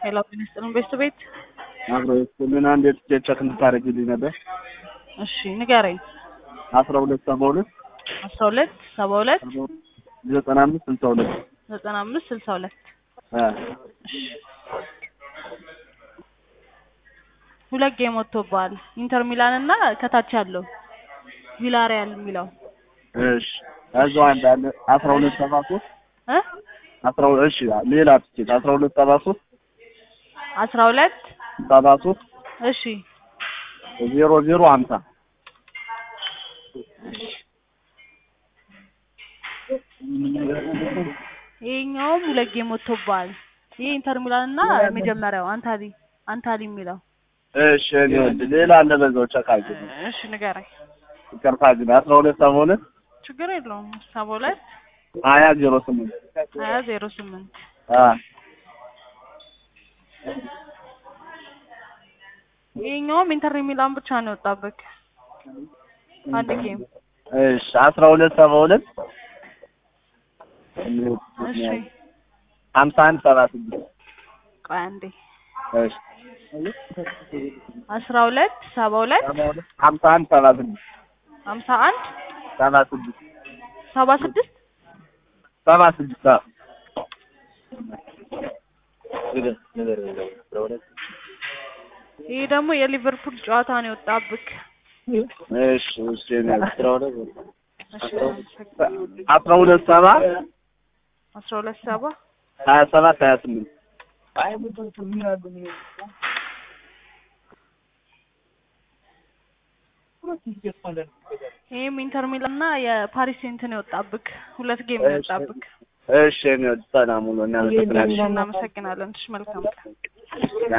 ሄሎ ጤና ይስጥልን ቤስት ቤት አብሮ ምን አንድ የትኬት ቼክ እንድታደርግልኝ ነበር። እሺ ንገረኝ። አስራ ሁለት ሰባ ሁለት አስራ ሁለት ሰባ ሁለት ዘጠና አምስት ስልሳ ሁለት ዘጠና አምስት ስልሳ ሁለት ሁለት ጌም ወጥቶብሃል። ኢንተር ሚላን እና ከታች ያለው ቪላሪያል የሚለው እሺ እዛው አንድ አለ አስራ ሁለት ሰባ ሶስት እ አስራ ሁለት እሺ ሌላ ትኬት አስራ ሁለት ሰባ ሶስት አስራ ሁለት ሰባ ሶስት እሺ ዜሮ ዜሮ ሀምሳ ይሄኛውም ሁለት ጌም ወጥቶብሃል። ይሄ ኢንተር ሚላን እና የመጀመሪያው አንታሊ አንታሊ የሚለው እሺ እኔ ወድ ሌላ አለ በዛው ቼክ አድርግ እሺ ንገረኝ። ይቅርታ ግን አስራ ሁለት ሰባ ሁለት ችግር የለውም። ሰባ ሁለት ሀያ ዜሮ ስምንት ሀያ ዜሮ ስምንት አ ይሄኛውም ኢንተር ሚላን ብቻ ነው የወጣብህ አንድ ጌም። እሺ አስራ ሁለት ሰባ ሁለት እሺ ሀምሳ አንድ ሰባ ስድስት ቆይ አንዴ እሺ አስራ ሁለት ሰባ ሁለት ሀምሳ አንድ ሰባ ስድስት ሀምሳ አንድ ሰባ ስድስት ሰባ ስድስት ሰባ ስድስት አዎ ይሄ ደግሞ የሊቨርፑል ጨዋታ ነው የወጣብህ። እሺ እሺ እኔ እሺ አስራ ሁለት ሰባ አስራ ሁለት ሰባ ሀያ ሰባት ሀያ ስምንት ይሄም ኢንተር ሚላን እና የፓሪስ ሴንት ነው የወጣብህ። ሁለት ጌም ነው የወጣብህ። እሺ እኔ ሰላም ሁሉ እናመሰግናለን። እናመሰግናለን። እሺ መልካም ቀን።